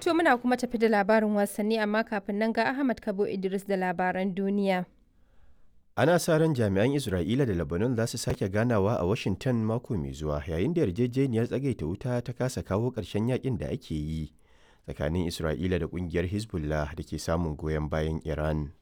To muna kuma tafi da labarin wasanni amma kafin nan ga Ahmad Kabo Idris da labaran duniya. Ana sa ran jami'an Isra'ila da Lebanon za su sake ganawa a Washington mako mai zuwa yayin da yarjejeniyar tsagaita wuta ta kasa kawo ƙarshen yakin da ake yi tsakanin Isra'ila da ƙungiyar Hezbollah da ke samun goyon bayan Iran.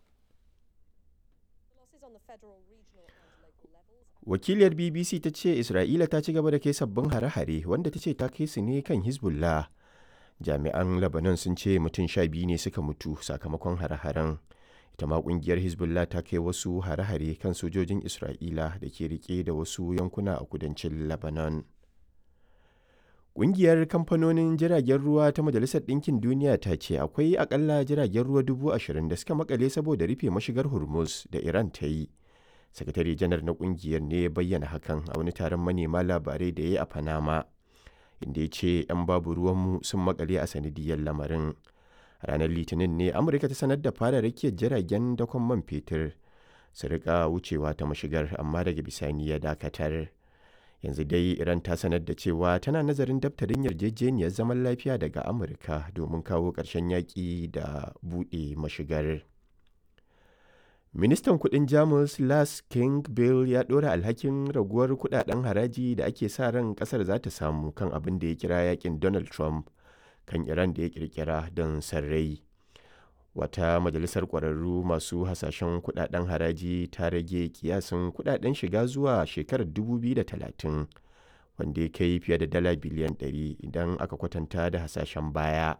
Wakiliyar BBC ta ce Isra'ila ta ci gaba da kai sabbin hare-hare wanda ta ce ta kai su ne kan Hezbollah. Jami'an Lebanon sun ce mutum sha biyu ne suka mutu sakamakon hare-haren. ita ma kungiyar hezbollah ta kai wasu hare-hare kan sojojin isra'ila da ke rike da wasu yankuna a kudancin lebanon Ƙungiyar kamfanonin jiragen ruwa ta Majalisar Ɗinkin Duniya ta ce akwai akalla jiragen ruwa dubu ashirin da suka makale saboda rufe mashigar Hormuz da Iran ta yi. Sakatare janar na ƙungiyar ne ya bayyana hakan a wani taron manema labarai da ya yi a Panama, inda ya ce 'yan babu ruwanmu sun makale a sanadiyar lamarin. ranar litinin ne amurka ta sanar da fara rakiyar jiragen dakon man fetur su rika wucewa ta mashigar amma daga bisani ya dakatar yanzu dai iran ta sanar da cewa tana nazarin daftarin yarjejeniyar zaman lafiya daga amurka domin kawo ƙarshen yaƙi da buɗe mashigar ministan kudin jamus las king bill ya ɗora alhakin raguwar kudaden haraji da ake sa ran ƙasar za ta samu kan abin da ya kira yakin donald trump kan Iran da ya kirkira don sarrai. Wata majalisar ƙwararru masu hasashen kudaden haraji ta rage kiyasin kudaden shiga zuwa shekarar 2030 wanda ya kai fiye da dala biliyan 100 idan aka kwatanta da hasashen baya.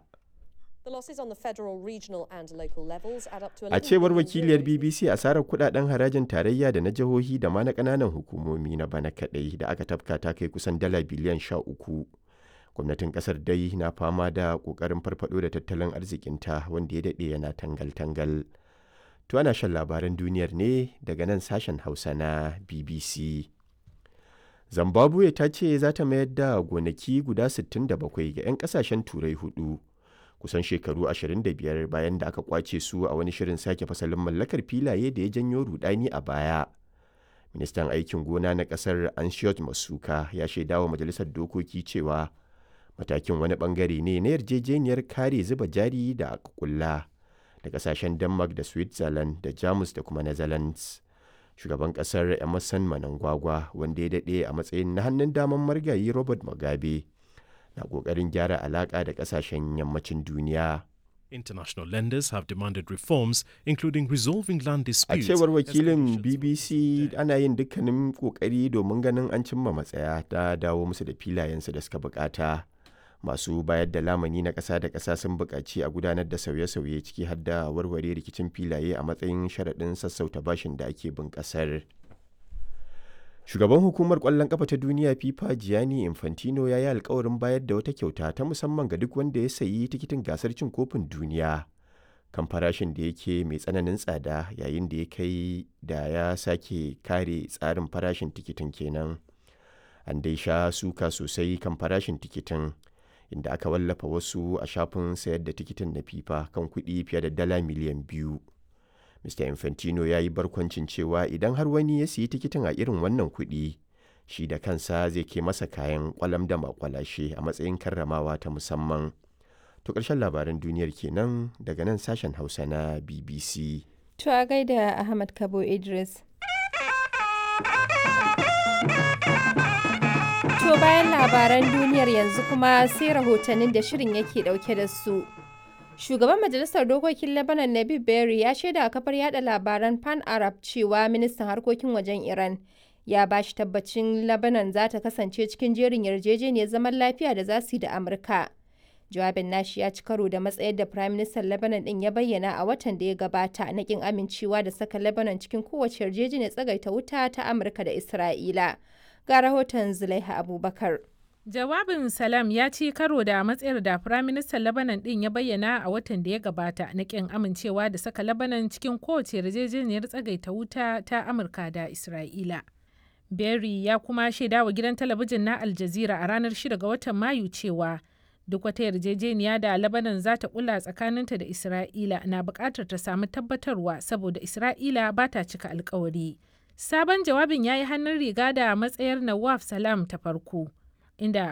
A cewar wakiliyar BBC asarar kudaden harajin tarayya da na jihohi da ma na ƙananan hukumomi na bana kaɗai da aka tafka ta kai kusan dala biliyan 13. gwamnatin kasar dai na fama da kokarin farfado da tattalin arzikinta wanda ya daɗe yana tangal-tangal to ana shan labaran duniyar ne daga nan sashen hausa na bbc zimbabwe ta ce za ta mayar da gonaki guda 67 ga 'yan kasashen turai hudu kusan shekaru 25 bayan da aka kwace su a wani shirin sake fasalin mallakar filaye da ya janyo rudani a baya ministan aikin gona na kasar anshiyot masuka ya shaidawa majalisar dokoki cewa matakin wani bangare ne na yarjejeniyar kare zuba jari da aka kulla da kasashen denmark da switzerland da jamus da kuma netherlands shugaban kasar emerson manangwagwa wanda ya daɗe a matsayin na hannun daman margayi robert mugabe na ƙoƙarin gyara alaƙa da kasashen yammacin duniya International lenders have demanded reforms, including resolving land disputes. A cewar wakilin BBC ana yin dukkanin kokari domin ganin an cimma matsaya ta dawo musu da filayensu da suka bukata. Masu bayar da lamani na ƙasa da ƙasa sun buƙaci a gudanar da sauye-sauye ciki har da warware rikicin filaye a matsayin sharaɗin sassauta bashin da ake bin ƙasar. Shugaban hukumar ƙwallon ƙafa ta duniya FIFA Gianni Infantino ya yi alkawarin bayar da wata kyauta ta musamman ga duk wanda ya sayi tikitin gasar cin kofin duniya kan farashin da yake mai tsananin tsada yayin da ya kai da ya sake kare tsarin farashin tikitin kenan. An dai sha suka sosai kan farashin tikitin inda aka wallafa wasu a shafin sayar da tikitin na FIFA kan kuɗi fiye da dala miliyan biyu. Mr. Infantino ya yi barkwancin cewa idan har wani ya siyi tikitin a irin wannan kuɗi, shi da kansa zai ke masa kayan kwalam da makwalashe a matsayin karramawa ta musamman. To ƙarshen labaran duniyar kenan daga nan sashen Hausa na BBC. To a gaida Ahmad Kabo Idris. To bayan labaran duniyar yanzu kuma sai rahotannin da shirin yake ɗauke da su. Shugaban Majalisar Dokokin Lebanon Nabib Berry ya shaida a kafar yada labaran Pan Arab cewa ministan harkokin wajen Iran ya ba shi tabbacin Lebanon za ta kasance cikin jerin yarjejeniyar zaman lafiya da za su yi da Amurka. Jawabin nashi ya ci karo da matsayar da Prime Minister Lebanon din ya bayyana a watan da ya gabata na kin amincewa da saka Lebanon cikin kowace yarjejeniyar tsagaita wuta ta Amurka da Isra'ila. Ga rahoton Zulaiha Abubakar. Jawabin Salam ya ci karo da matsayar da Firaministan Lebanon ɗin ya bayyana a watan da ya gabata na ƙin amincewa da saka Lebanon cikin kowace yarjejeniyar tsagaita wuta ta Amurka da Isra'ila. Berry ya kuma shaida wa gidan talabijin na Al Jazeera a ranar 6 ga watan Mayu cewa duk wata yarjejeniya da Lebanon za ta kula tsakaninta da Isra'ila na buƙatar ta samu tabbatarwa saboda Isra'ila ba ta cika alkawari. Sabon jawabin ya yi hannun riga da matsayar Nawaf Salam ta farko. inda